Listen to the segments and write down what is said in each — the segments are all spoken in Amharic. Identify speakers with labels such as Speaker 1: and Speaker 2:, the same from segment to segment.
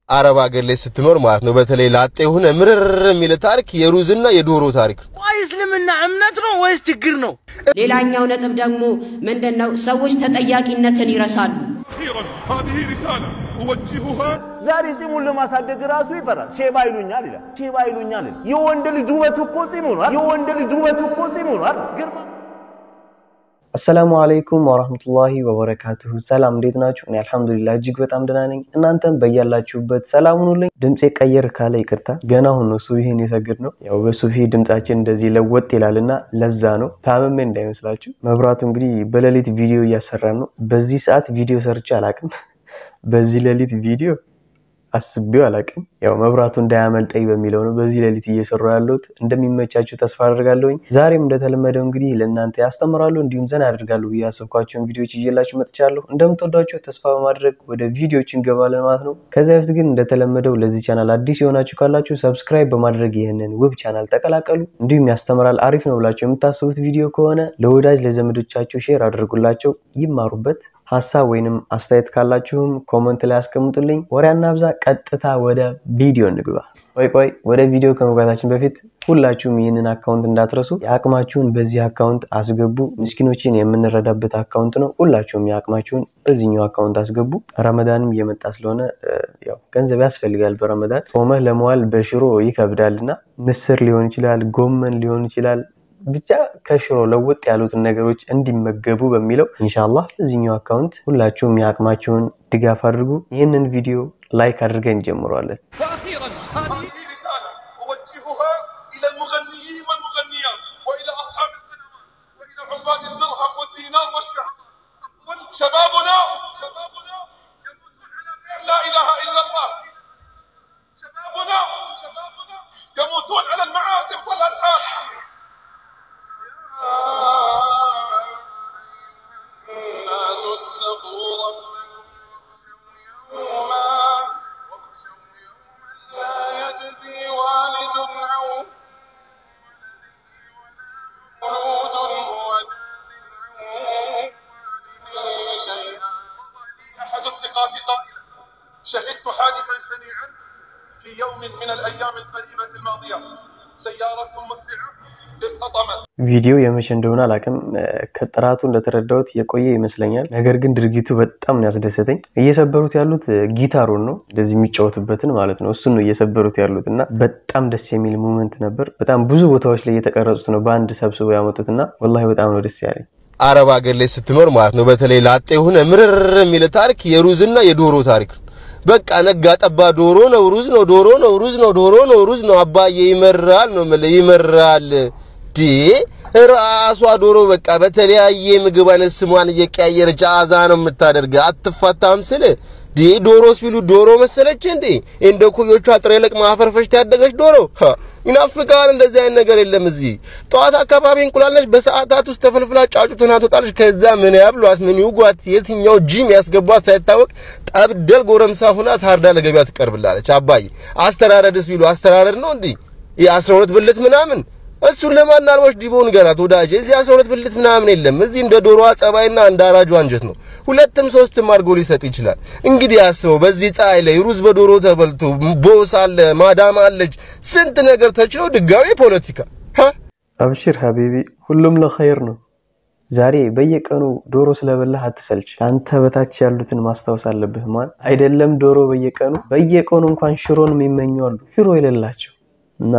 Speaker 1: አረብ ሀገር ላይ ስትኖር ማለት ነው። በተለይ ላጤ የሆነ ምርር የሚል ታሪክ የሩዝና የዶሮ ታሪክ ነው።
Speaker 2: ቆይ እስልምና እምነት ነው ወይስ ችግር ነው?
Speaker 3: ሌላኛው ነጥብ ደግሞ ምንድን ነው? ሰዎች ተጠያቂነትን ይረሳሉ።
Speaker 4: أخيرا هذه رسالة أوجهها
Speaker 5: ዛሬ ጺሙን ለማሳደግ ራሱ ይፈራል። ሼባ ይሉኛል ይላል። ሼባ ይሉኛል ይላል። የወንድ ልጅ ውበቱ እኮ ጺሙ ነው። የወንድ ልጅ ውበቱ እኮ ጺሙ ነው። ግርማ
Speaker 6: አሰላሙ አለይኩም ወራህመቱላሂ ወበረካቱሁ። ሰላም እንዴት ናችሁ? እኔ አልሐምዱሊላህ እጅግ በጣም ደህና ነኝ። እናንተም በያላችሁበት ሰላም ሁኑልኝ። ድምፄ ቀየር ካለ ይቅርታ፣ ገና አሁን ነው ሱብሂን የሰግድ ነው። ያው በሱብሂ ድምጻችን እንደዚህ ለወጥ ይላልና ለዛ ነው። ታመሜ እንዳይመስላችሁ። መብራቱ እንግዲህ በሌሊት ቪዲዮ እያሰራን ነው። በዚህ ሰዓት ቪዲዮ ሰርቼ አላቅም። በዚህ ሌሊት ቪዲዮ አስቤው አላቅም። ያው መብራቱ እንዳያመልጠኝ በሚለው ነው በዚህ ሌሊት እየሰሩ ያለሁት። እንደሚመቻችሁ ተስፋ አድርጋለሁኝ። ዛሬም እንደተለመደው እንግዲህ ለእናንተ ያስተምራሉ እንዲሁም ዘና ያደርጋሉ ብዬ ያሰብኳቸውን ቪዲዮዎች ይዤላችሁ መጥቻለሁ። እንደምትወዷቸው ተስፋ በማድረግ ወደ ቪዲዮዎች እንገባለን ማለት ነው። ከዚያ በፊት ግን እንደተለመደው ለዚህ ቻናል አዲስ የሆናችሁ ካላችሁ ሰብስክራይብ በማድረግ ይህንን ውብ ቻናል ተቀላቀሉ። እንዲሁም ያስተምራል አሪፍ ነው ብላችሁ የምታስቡት ቪዲዮ ከሆነ ለወዳጅ ለዘመዶቻችሁ ሼር አድርጉላቸው፣ ይማሩበት። ሀሳብ ወይንም አስተያየት ካላችሁም ኮመንት ላይ አስቀምጡልኝ። ወሬ አናብዛ፣ ቀጥታ ወደ ቪዲዮ እንግባ። ቆይ ቆይ ወደ ቪዲዮ ከመግባታችን በፊት ሁላችሁም ይህንን አካውንት እንዳትረሱ፣ የአቅማችሁን በዚህ አካውንት አስገቡ። ምስኪኖችን የምንረዳበት አካውንት ነው። ሁላችሁም የአቅማችሁን በዚህኛው አካውንት አስገቡ። ረመዳንም እየመጣ ስለሆነ ያው ገንዘብ ያስፈልጋል። በረመዳን ጾመህ ለመዋል በሽሮ ይከብዳል እና ምስር ሊሆን ይችላል፣ ጎመን ሊሆን ይችላል ብቻ ከሽሮ ለውጥ ያሉትን ነገሮች እንዲመገቡ በሚለው ኢንሻአላህ በዚህኛው አካውንት ሁላችሁም የአቅማችሁን ድጋፍ አድርጉ። ይህንን ቪዲዮ ላይክ አድርገን እንጀምረዋለን።
Speaker 4: وأخيرا هذه رسالة أوجهها إلى المغنيين والمغنيات وإلى أصحاب القنوات وإلى عباد الدرهم والدينار والشهر شبابنا شبابنا يموتون على غير لا إله إلا الله شبابنا شبابنا يموتون على المعازف والألحان الناس اتقوا ربكم واخشوا يوما واخشوا يوما لا يجزي والد عن مولود هو جاز عن والده شيئا احد الثقات قائلا شهدت حادثا شنيعا في يوم من الايام القريبه الماضيه سياره مسرعه التطمت
Speaker 6: ቪዲዮ የመቼ እንደሆነ አላውቅም። ከጥራቱ እንደተረዳሁት የቆየ ይመስለኛል። ነገር ግን ድርጊቱ በጣም ነው ያስደሰተኝ። እየሰበሩት ያሉት ጊታሩን ነው፣ እንደዚህ የሚጫወቱበትን ማለት ነው። እሱን ነው እየሰበሩት ያሉት እና በጣም ደስ የሚል ሙመንት ነበር። በጣም ብዙ ቦታዎች ላይ የተቀረጹት ነው በአንድ ሰብስበው ያመጡት እና ወላሂ በጣም ነው ደስ ያለኝ።
Speaker 1: አረብ ሀገር ላይ ስትኖር ማለት ነው። በተለይ ላጤ የሆነ ምርር የሚል ታሪክ የሩዝና የዶሮ ታሪክ ነው። በቃ ነጋ ጠባ ዶሮ ነው፣ ሩዝ ነው፣ ዶሮ ነው፣ ሩዝ ነው፣ ዶሮ ነው፣ ሩዝ ነው። አባዬ ይመራል ነው የምልህ፣ ይመራል ዲ ራሷ ዶሮ በቃ በተለያየ ምግብ አይነት ስሟን እየቀያየረች አዛ ነው የምታደርገ። አትፋታም ስል ዲ ዶሮስ ቢሉ ዶሮ መሰለች እንዴ? እንደ ኩዮቿ ጥሬ ለቅማ አፈርፈሽት ያደገች ዶሮ ይናፍቃል። እንደዚህ አይነት ነገር የለም እዚህ። ጠዋት አካባቢ እንቁላል ነች፣ በሰዓታት ውስጥ ተፈልፍላ ጫጩቱን ትወጣለች። ከዛ ምን ያብሏት ምን ይውጓት የትኛው ጂም ያስገቧት ሳይታወቅ ጠብደል ጎረምሳ ሁና ታርዳ ለገበያ ትቀርብላለች። አባዬ አስተራረድስ ቢሉ አስተራረድ ነው እንዴ? የአስራ ሁለት ብልት ምናምን እሱን ለማናልቦች ዲቦ ንገራት ወዳጅ። እዚህ አስራ ሁለት ብልት ምናምን የለም። እዚህ እንደ ዶሮዋ ጸባይና እንደ አራጁ አንጀት ነው። ሁለትም ሶስትም አድርጎ ሊሰጥ ይችላል። እንግዲህ አስበው፣ በዚህ ፀሐይ ላይ ሩዝ በዶሮ ተበልቶ ቦስ አለ፣ ማዳም አለች፣ ስንት ነገር ተችሎ ድጋሜ ፖለቲካ።
Speaker 6: አብሽር ሀቢቢ፣ ሁሉም ለኸይር ነው። ዛሬ በየቀኑ ዶሮ ስለበላህ አትሰልች። ከአንተ በታች ያሉትን ማስታወስ አለብህ። ማን አይደለም ዶሮ በየቀኑ በየቀኑ እንኳን ሽሮን የሚመኙ አሉ፣ ሽሮ የሌላቸው እና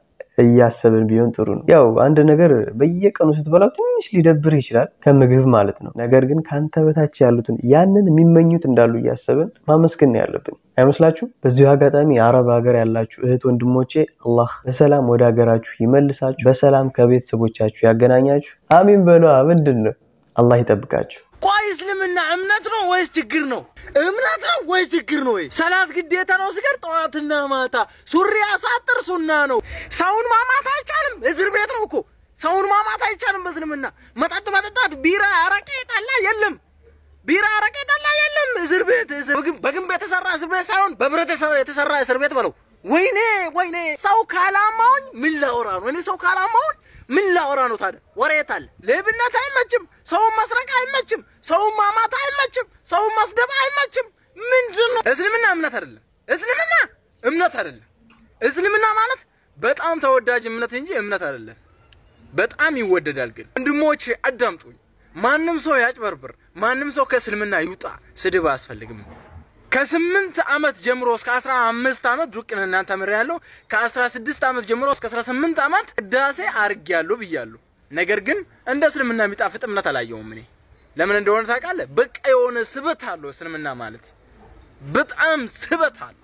Speaker 6: እያሰብን ቢሆን ጥሩ ነው። ያው አንድ ነገር በየቀኑ ስትበላው ትንሽ ሊደብር ይችላል፣ ከምግብ ማለት ነው። ነገር ግን ከአንተ በታች ያሉትን ያንን የሚመኙት እንዳሉ እያሰብን ማመስገን ነው ያለብን አይመስላችሁ? በዚሁ አጋጣሚ የአረብ ሀገር ያላችሁ እህት ወንድሞቼ አላህ በሰላም ወደ ሀገራችሁ ይመልሳችሁ፣ በሰላም ከቤተሰቦቻችሁ ያገናኛችሁ። አሚን በሏ። ምንድን ነው አላህ ይጠብቃችሁ።
Speaker 2: ቆይ እስልምና እምነት ነው ወይስ ችግር ነው? እምነት ነው ወይስ ችግር ነው? ወይ ሰላት ግዴታ ነው ስገድ ጠዋትና ማታ። ሱሪ አሳጥር ሱና ነው። ሰውን ማማት አይቻልም። እስር ቤት ነው እኮ ሰውን ማማት አይቻልም በእስልምና። መጠጥ መጠጣት፣ ቢራ፣ አረቄ፣ ጠላ የለም። ቢራ፣ አረቄ፣ ጠላ የለም። እስር ቤት በግንብ የተሰራ እስር ቤት ሳይሆን በብረት የተሰራ እስር ቤት በለው። ወይኔ ወይኔ፣ ሰው ካላማውኝ ምን ላወራ ነው? እኔ ሰው ካላማውኝ ምን ላወራ ነው ታዲያ? ወሬት አለ። ሌብነት አይመችም። ሰውን መስረቅ አይመችም። ሰውን ማማት አይመችም። ሰውን መስደብ አይመችም። ምንድን ነው እስልምና? እምነት አይደለም። እስልምና እምነት አይደለም። እስልምና ማለት በጣም ተወዳጅ እምነት እንጂ እምነት አይደለም። በጣም ይወደዳል። ግን ወንድሞቼ አዳምጡኝ። ማንም ሰው ያጭበርብር፣ ማንም ሰው ከእስልምና ይውጣ፣ ስድብ አያስፈልግም። ከስምንት ዓመት ጀምሮ እስከ አስራ አምስት ዓመት ዱቅን እናንተ ምር ያለው ከአስራ ስድስት ዓመት ጀምሮ እስከ አስራ ስምንት ዓመት ቅዳሴ አርጌያለሁ ብያለሁ። ነገር ግን እንደ እስልምና የሚጣፍጥ እምነት አላየውም እኔ። ለምን እንደሆነ ታውቃለህ? በቃ የሆነ ስበት አለው እስልምና ማለት በጣም ስበት አለው።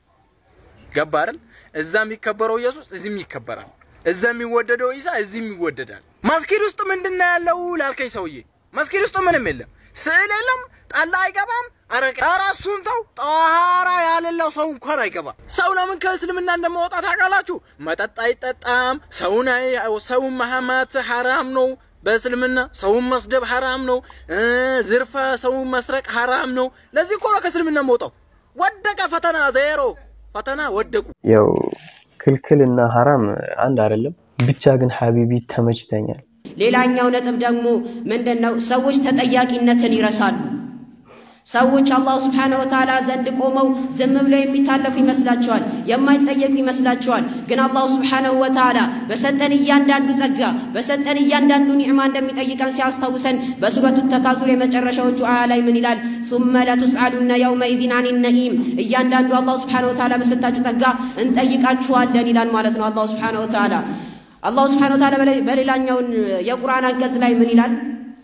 Speaker 2: ገባ አይደል? እዛ የሚከበረው ኢየሱስ እዚህም ይከበራል። እዛ የሚወደደው ኢሳ እዚህም ይወደዳል። መስጊድ ውስጥ ምንድን ነው ያለው ላልከኝ ሰውዬ፣ መስጊድ ውስጥ ምንም የለም፣ ስዕል የለም፣ ጠላ አይገባም፣ አረቄ ኧረ እሱን ተው፣ ጠዋራ ያለለው ሰው እንኳን አይገባም። ሰው ለምን ከእስልምና እንደማወጣ ታውቃላችሁ? መጠጥ አይጠጣም፣ ሰውን አይ- ሰውን መሐማት ሐራም ነው በእስልምና ሰውን መስደብ ሐራም ነው። እ ዝርፈ ሰውን መስረቅ ሐራም ነው። ለዚህ እኮ ነው ከእስልምና መውጣው። ወደቀ ፈተና ዜሮ ፈተና ወደቁ።
Speaker 6: ያው ክልክልና ሐራም አንድ አይደለም። ብቻ ግን ሀቢቢ ተመችተኛል።
Speaker 3: ሌላኛው ነጥብ ደግሞ ምንድን ነው? ሰዎች ተጠያቂነትን ይረሳሉ። ሰዎች አላሁ ስብሓነሁ ወተዓላ ዘንድ ቆመው ዝም ብለው የሚታለፉ ይመስላቸዋል፣ የማይጠየቁ ይመስላቸዋል። ግን አላሁ ስብሓነሁ ወተዓላ በሰጠን እያንዳንዱ ጸጋ በሰጠን እያንዳንዱ ኒዕማ እንደሚጠይቀን ሲያስታውሰን በሱረቱ ተካዙር የመጨረሻዎቹ አያ ላይ ምን ይላል? ሱመ ለቱስአሉነ የውመኢዚን አኒ ነኢም። እያንዳንዱ አላሁ ስብሓነሁ ወተዓላ በሰጣችሁ ጸጋ እንጠይቃችኋለን ይላል ማለት ነው አላሁ ስብሓነሁ ወተዓላ። አላሁ ስብሓነሁ ወተዓላ በሌላኛውን የቁርአን አንቀጽ ላይ ምን ይላል?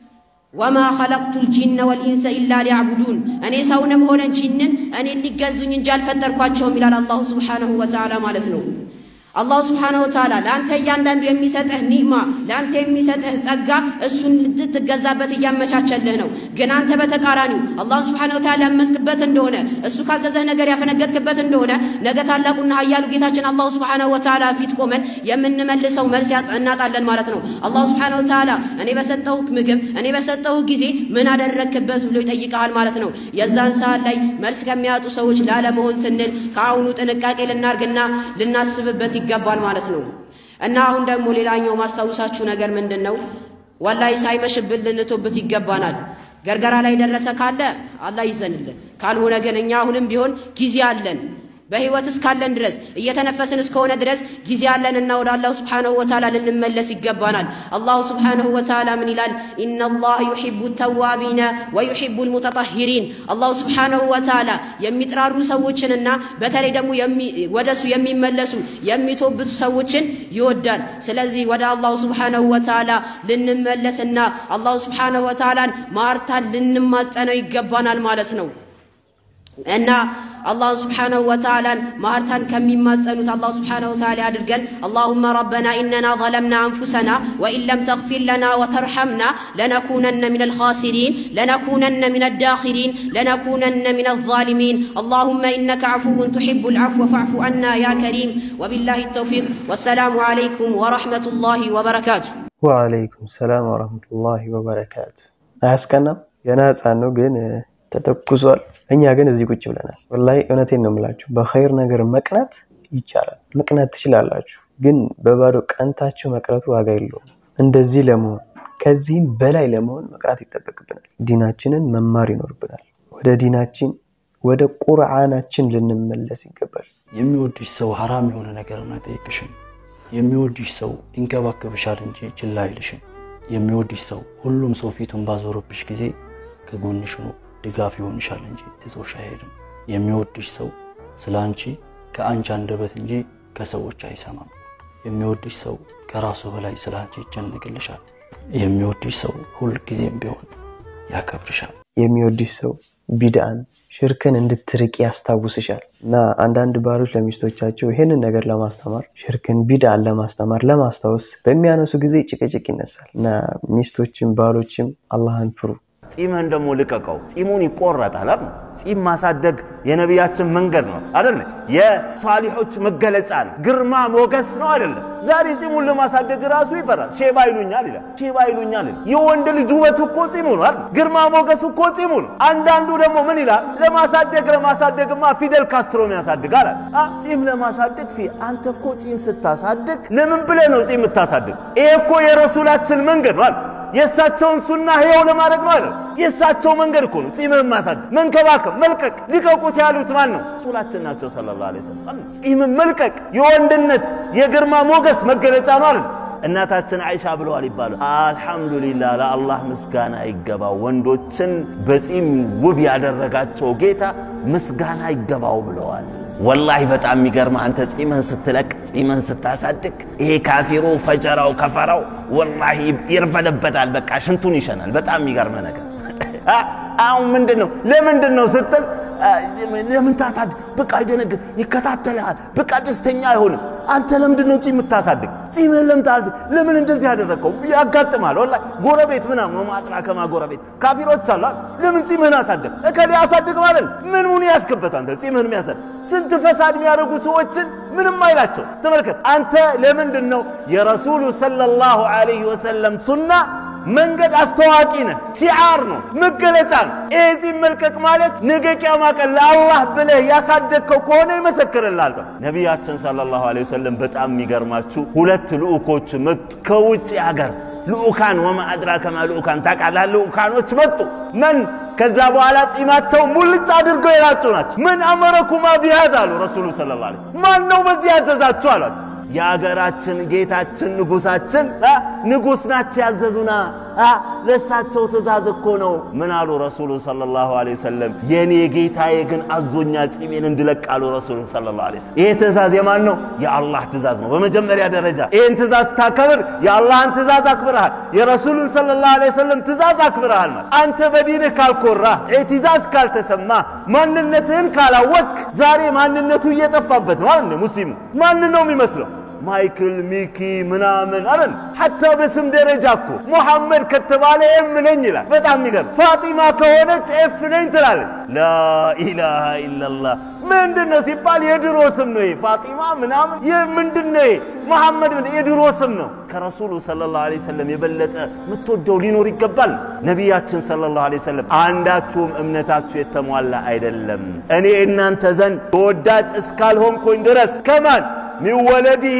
Speaker 3: ወማ ኸለቅቱ ልጂነ ወልኢንሰ ኢላ ሊያዕቡዱን እኔ ሰውንም ሆነ ጂንን እኔን ሊገዙኝ እንጂ አልፈጠርኳቸውም ይላል አላሁ ስብሓነሁ ወተዓላ ማለት ነው። አላሁ ስብሓነሁ ወተዓላ ለአንተ እያንዳንዱ የሚሰጥህ ኒዕማ ለአንተ የሚሰጥህ ጸጋ እሱን ልትገዛበት እያመቻቸልህ ነው። ግን አንተ በተቃራኒው አላህን ስብሓነሁ ወተዓላ ያመፅክበት እንደሆነ እሱ ካዘዘህ ነገር ያፈነገጥክበት እንደሆነ ነገ ታላቁና ኃያሉ ጌታችን አላሁ ስብሓነሁ ወተዓላ ፊት ቆመን የምንመልሰው መልስ ያጣ- እናጣለን ማለት ነው። አላሁ ስብሓነሁ ወተዓላ እኔ በሰጠሁህ ምግብ እኔ በሰጠሁህ ጊዜ ምን አደረግክበት ብሎ ይጠይቀሃል ማለት ነው። የዛን ሰዓት ላይ መልስ ከሚያጡ ሰዎች ላለመሆን ስንል ከአሁኑ ጥንቃቄ ልናርግና ልናስብበት ይገባል ማለት ነው። እና አሁን ደግሞ ሌላኛው ማስታውሳችሁ ነገር ምንድን ነው? ወላሂ ሳይመሽብን ልንቶብት ይገባናል። ገርገራ ላይ ደረሰ ካለ አላህ ይዘንለት፣ ካልሆነ ግን እኛ አሁንም ቢሆን ጊዜ አለን። በህይወት እስካለን ድረስ እየተነፈስን እስከሆነ ድረስ ጊዜ አለንና ወደ አላሁ ስብሓነሁ ወተዓላ ልንመለስ ይገባናል። አላሁ ስብሓነሁ ወተዓላ ምን ይላል? ኢነላህ ዩሒቡ ተዋቢነ ወዩሒቡ ልሙተጠሂሪን። አላሁ ስብሓነሁ ወተዓላ የሚጥራሩ ሰዎችንና በተለይ ደግሞ ወደሱ የሚመለሱ የሚቶብቱ ሰዎችን ይወዳል። ስለዚህ ወደ አላሁ ስብሓነሁ ወተዓላ ልንመለስና አላሁ ስብሓነሁ ወተዓላን ማርታን ልንማጸነው ይገባናል ማለት ነው እና አላሁ ስብሓነሁ ወተዓላን ማርታን ከሚማጸኑት አላሁ ስብሓነሁ ወተዓላ አድርገን። አላሁመ ረበና ኢነና ظለምና አንፉሰና ወኢን ለም ተግፊር ለና ወተርሐምና ለነኩነነ ሚነ ልኻሲሪን ለነኩነነ ሚነ ዳኺሪን ለነኩነነ ሚነ ዛሊሚን አላሁመ ኢነከ ዐፉውን ቱሒቡ ልዐፍወ ፈዕፉ አና ያ ከሪም ወቢላሂ ተውፊቅ ወሰላሙ ዓለይኩም ወረሕመቱላሂ ወበረካቱ።
Speaker 6: ወአለይኩም ሰላም ወረህመቱላሂ ወበረካቱ። አያስቀናም? ገና ህፃን ነው ግን ተተኩሷል። እኛ ግን እዚህ ቁጭ ብለናል። ወላሂ እውነቴን ነው የምላችሁ፣ በኸይር ነገር መቅናት ይቻላል። መቅናት ትችላላችሁ፣ ግን በባዶ ቀንታችሁ መቅረቱ ዋጋ የለውም። እንደዚህ ለመሆን ከዚህም በላይ ለመሆን መቅራት ይጠበቅብናል። ዲናችንን መማር ይኖርብናል። ወደ ዲናችን ወደ ቁርአናችን ልንመለስ ይገባል።
Speaker 7: የሚወድሽ ሰው ሐራም የሆነ ነገርን አይጠይቅሽም። የሚወድሽ ሰው ይንከባከብሻል እንጂ ችላ አይልሽም። የሚወድሽ ሰው ሁሉም ሰው ፊቱን ባዞረብሽ ጊዜ ከጎንሽ ሆኖ ድጋፍ ይሆንሻል እንጂ ትቶሽ አይሄድም። የሚወድሽ ሰው ስለ አንቺ ከአንቺ አንደበት እንጂ ከሰዎች አይሰማም። የሚወድሽ ሰው ከራሱ በላይ ስለ አንቺ ይጨነቅልሻል። የሚወድሽ ሰው ሁልጊዜም ቢሆን ያከብርሻል።
Speaker 6: የሚወድሽ ሰው ቢድአን ሽርክን እንድትርቅ ያስታውስሻል። እና አንዳንድ ባሎች ለሚስቶቻቸው ይህንን ነገር ለማስተማር ሽርክን፣ ቢድአን ለማስተማር ለማስታወስ በሚያነሱ ጊዜ ጭቅጭቅ ይነሳል። እና ሚስቶችም ባሎችም አላህን ፍሩ።
Speaker 5: ጺምህን ደግሞ ልቀቀው። ጺሙን ይቆረጣል አይደል? ጺም ማሳደግ የነቢያችን መንገድ ነው አይደል? የሷሊሖች መገለጫ ነው፣ ግርማ ሞገስ ነው አይደለም? ዛሬ ጺሙን ለማሳደግ ራሱ ይፈራል። ሼባ ይሉኛል ይላል። ሼባ ይሉኛል ይላል። የወንድ ልጅ ውበቱ እኮ ጺሙ ነው አይደል? ግርማ ሞገሱ እኮ ጺሙ ነው። አንዳንዱ ደግሞ ምን ይላል? ለማሳደግ ለማሳደግማ ፊደል ካስትሮን ያሳድጋል አለ። አ ጺም ለማሳደግ ፊ አንተ እኮ ጺም ስታሳድግ ለምን ብለህ ነው ጺም የምታሳድግ? ይሄ እኮ የረሱላችን መንገድ ነው አይደል? የእሳቸውን ሱና ህያው ለማድረግ ነው አይደል? የእሳቸው መንገድ እኮ ነው ጺምህን ማሳደግ፣ መንከባከብ፣ መልቀቅ። ልቀቁት ያሉት ማን ነው? ረሱላችን ናቸው ሰለላሁ ዐለይሂ ወሰለም። ጺምን መልቀቅ የወንድነት የግርማ ሞገስ መገለጫ ነው አይደል? እናታችን አይሻ ብለዋል ይባሉ አልሐምዱሊላህ ለአላህ ምስጋና ይገባው ወንዶችን በጺም ውብ ያደረጋቸው ጌታ ምስጋና ይገባው ብለዋል። ወላሂ በጣም የሚገርም አንተ ጺምህን ስትለቅ ጺምህን ስታሳድግ ይሄ ካፊሩ ፈጀራው ከፈራው ወላሂ ይርበደበዳል። በቃ ሽንቱን ይሸናል። በጣም የሚገርመ ነገር አሁን ምንድን ነው ለምንድን ነው ስትል ለምን ታሳድግ? በቃ ይደነግጥ፣ ይከታተልሃል። በቃ ደስተኛ አይሆንም። አንተ ለምንድን ነው ጺም የምታሳድግ? ጺምህን ለምን ታሳድግ? ለምን እንደዚህ ያደረግከው? ያጋጥማል። ወላሂ ጎረቤት ምናምን ማጥራ ከማ ጎረቤት ካፊሮች አሉ። ለምን ጺምህን አሳድግ? እከሌ አሳድግ ማለት ምን ምን ያስክበት አንተ ጺምህን የሚያሳድግ ስንት ፈሳድ የሚያደርጉ ሰዎችን ምንም አይላቸው። ተመልከት አንተ ለምንድን ነው የረሱሉ ሰለላሁ ዐለይሂ ወሰለም ሱና መንገድ አስተዋቂ ነህ። ሺዓር ነው፣ መገለጫ ነው። ይህ መልቀቅ ማለት ነገ ቂያማ ቀን ለአላህ ብለህ ያሳደግከው ከሆነ ይመሰክርልሃል። ነቢያችን ሰለላሁ ዐለይሂ ወሰለም በጣም የሚገርማችሁ ሁለት ልዑኮች መጡ ከውጭ ሀገር ልዑካን። ወማ አድራከ ማ ልዑካን ታውቃለህ? ልዑካኖች መጡ። መን ከዛ በኋላ ጺማቸው ሙልጭ አድርገው የላጩ ናቸው። ምን አመረኩማ ቢሃድ አሉ ረሱሉ ሰለላሁ ዐለይሂ ወሰለም። ማን ነው በዚህ ያዘዛችሁ አሏቸው። የአገራችን ጌታችን ንጉሳችን ንጉሥ ናቸው ያዘዙና ለእሳቸው ትእዛዝ እኮ ነው። ምን አሉ ረሱሉ ሰለላሁ ዐለይሂ ወሰለም? የእኔ ጌታዬ ግን አዞኛ ጺሜን እንድለቅ አሉ ረሱሉ ሰለላሁ ዐለይሂ ወሰለም። ይሄ ትእዛዝ የማን ነው? የአላህ ትእዛዝ ነው። በመጀመሪያ ደረጃ ይህን ትእዛዝ ስታከብር የአላህን ትእዛዝ አክብረሃል፣ የረሱሉን ሰለላሁ ዐለይሂ ወሰለም ትእዛዝ አክብረሃል። ማለት አንተ በዲንህ ካልኮራህ፣ ትእዛዝ ካልተሰማ፣ ማንነትህን ካላወቅ ዛሬ ማንነቱ እየጠፋበት ማለት ነው። ሙስሊሙ ማንን ነው የሚመስለው? ማይክል ሚኪ ምናምን አለን። ሐታ በስም ደረጃ እኮ ሙሐመድ ከተባለ ኤም ነኝ ይላል። በጣም የሚገርም ፋጢማ ከሆነች ኤፍ ነኝ ትላለች። ላኢላሃ ኢላላህ ምንድን ነው ሲባል የድሮ ስም ነው። ይሄ ፋጢማ ምናምን ይህ ምንድን ነው? ይሄ መሐመድ የድሮ ስም ነው። ከረሱሉ ሰለላሁ ዐለይሂ ወሰለም የበለጠ የምትወደው ሊኖር ይገባል። ነቢያችን ሰለላሁ ዐለይሂ ወሰለም አንዳችሁም እምነታችሁ የተሟላ አይደለም እኔ እናንተ ዘንድ ተወዳጅ እስካልሆንኩኝ ድረስ ከማን ሚን ወለዲሂ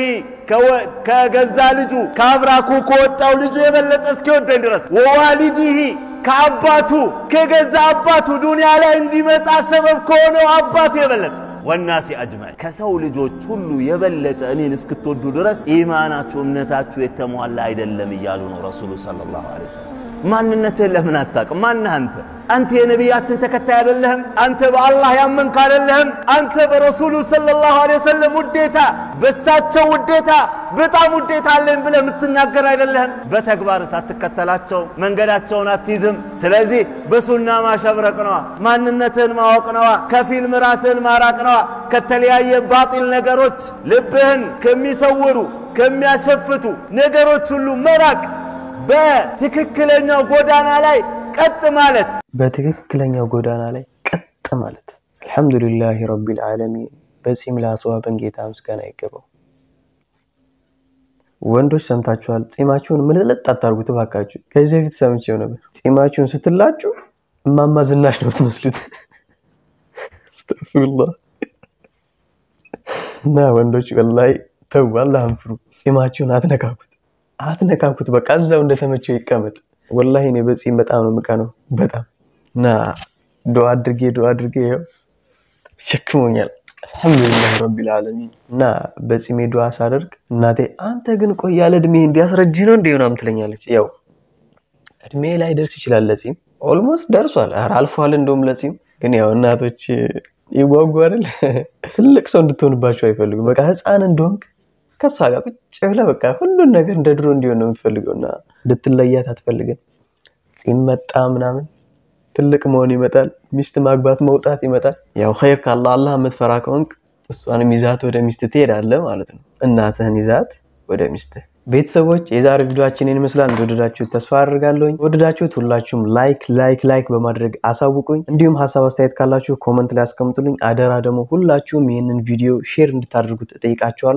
Speaker 5: ከገዛ ልጁ ከአብራኩ ከወጣው ልጁ የበለጠ እስኪወደኝ ድረስ ወዋሊዲሂ ከአባቱ ከገዛ አባቱ ዱንያ ላይ እንዲመጣ ሰበብ ከሆነው አባቱ የበለጠ ወናሲ አጅማዒን ከሰው ልጆች ሁሉ የበለጠ እኔን እስክትወዱ ድረስ ኢማናችሁ እምነታችሁ የተሟላ አይደለም እያሉ ነው ረሱሉ ሰለላሁ ዐለይሂ ወሰለም። ማንነትህን ለምን አታውቅም? ማነህ አንተ? አንተ የነቢያችን ተከታይ አይደለህም? አንተ በአላህ ያመንክ አይደለህም? አንተ በረሱሉ ሰለላሁ ዐለይሂ ወሰለም ውዴታ፣ በሳቸው ውዴታ በጣም ውዴታ አለኝ ብለህ የምትናገር አይደለህም? በተግባር ሳትከተላቸው መንገዳቸውን አትይዝም። ስለዚህ በሱና ማሸብረቅ ነዋ፣ ማንነትህን ማወቅ ነዋ፣ ከፊልም ራስህን ማራቅ ነዋ፣ ከተለያየ ባጢል ነገሮች ልብህን ከሚሰውሩ ከሚያሸፍቱ ነገሮች ሁሉ መራቅ በትክክለኛው ጎዳና ላይ ቀጥ ማለት
Speaker 6: በትክክለኛው ጎዳና ላይ ቀጥ ማለት። አልሐምዱሊላህ ረቢል ዓለሚን። በጺም ላስዋበን ጌታ ምስጋና ይገባው። ወንዶች ሰምታችኋል። ጺማችሁን ምልጥልጥ አታርጉት እባካችሁ። ከዚህ በፊት ሰምቼው ነበር። ጺማችሁን ስትላጩ እማማ ዝናሽ ነው ትመስሉት። አስተግፊሩላህ። እና ወንዶች ወላሂ ተው፣ አላህን ፍሩ። ጺማችሁን አትነካኩት አትነካኩት በቃ እዛው እንደተመቸው ይቀመጥ። ወላሂ እኔ በጺም በጣም ነው የምቀነው በጣም እና ዱዓ አድርጌ ዱዓ አድርጌ ይኸው ሸክሞኛል። አልሐምዱሊላህ ረቢል ዓለሚን እና በጺሜ ዱዓ ሳደርግ እናቴ አንተ ግን ቆይ ያለ እድሜ እንዲያስረጅ ነው እንደ ምናምን ትለኛለች። ያው እድሜ ላይ ደርስ ይችላል ለጺም ኦልሞስት ደርሷል። ኧረ አልፏል እንደውም ለጺም ግን ያው እናቶች ይጓጉ አይደል ትልቅ ሰው እንድትሆንባቸው አይፈልጉም። በቃ ህፃን እንደሆንክ ከሷ ጋር ቁጭ ብለህ በቃ ሁሉን ነገር እንደ ድሮ እንዲሆን ነው የምትፈልገው እና እንድትለያት አትፈልግም። ጺም መጣ ምናምን ትልቅ መሆን ይመጣል። ሚስት ማግባት መውጣት ይመጣል። ያው ኸይር ካለ አላህ የምትፈራ ከሆንክ እሷንም ይዛት ወደ ሚስት ትሄዳለህ ማለት ነው። እናትህን ይዛት ወደ ሚስትህ። ቤተሰቦች የዛሬ ቪዲዮአችንን ይመስላል። እንደወደዳችሁት ተስፋ አድርጋለሁኝ። ወደዳችሁት ሁላችሁም ላይክ ላይክ ላይክ በማድረግ አሳውቁኝ። እንዲሁም ሀሳብ አስተያየት ካላችሁ ኮመንት ላይ አስቀምጡልኝ። አደራ ደግሞ ሁላችሁም ይህንን ቪዲዮ ሼር እንድታደርጉት እጠይቃችኋለሁ።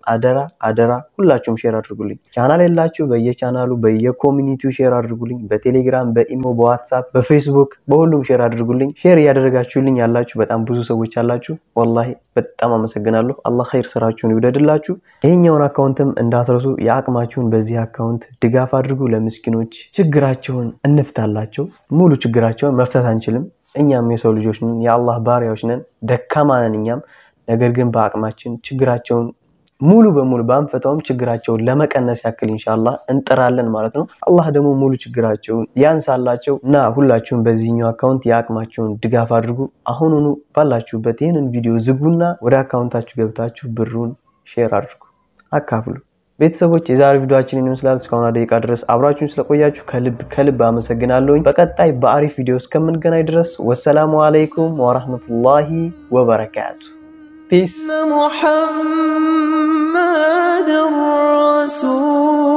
Speaker 6: አደራ አደራ ሁላችሁም ሼር አድርጉልኝ። ቻናል የላችሁ በየቻናሉ በየኮሚኒቲው ሼር አድርጉልኝ። በቴሌግራም፣ በኢሞ፣ በዋትሳፕ፣ በፌስቡክ በሁሉም ሼር አድርጉልኝ። ሼር እያደረጋችሁልኝ ያላችሁ በጣም ብዙ ሰዎች አላችሁ። ወላሂ በጣም አመሰግናለሁ። አላህ ኸይር ስራችሁን ይውደድላችሁ። ይህኛውን አካውንትም እንዳትረሱ። የአቅማችሁን በዚህ አካውንት ድጋፍ አድርጉ። ለምስኪኖች ችግራቸውን እንፍታላቸው። ሙሉ ችግራቸውን መፍታት አንችልም። እኛም የሰው ልጆች ነን፣ የአላህ ባሪያዎች ነን፣ ደካማ ነን እኛም። ነገር ግን በአቅማችን ችግራቸውን ሙሉ በሙሉ ባንፈታውም ችግራቸውን ለመቀነስ ያክል ኢንሻአላህ እንጥራለን ማለት ነው። አላህ ደግሞ ሙሉ ችግራቸውን ያንሳላቸው እና ሁላችሁም በዚህኛው አካውንት የአቅማቸውን ድጋፍ አድርጉ። አሁኑኑ ባላችሁበት ይህንን ቪዲዮ ዝጉና ወደ አካውንታችሁ ገብታችሁ ብሩን ሼር አድርጉ፣ አካፍሉ። ቤተሰቦች የዛሬ ቪዲዮአችን ይመስላል። እስካሁን ደቂቃ ድረስ አብራችሁን ስለቆያችሁ ከልብ ከልብ አመሰግናለሁኝ። በቀጣይ በአሪፍ ቪዲዮ እስከምንገናኝ ድረስ ወሰላሙ አለይኩም ወራህመቱላሂ ወበረካቱ። ፒስ
Speaker 8: محمد رسول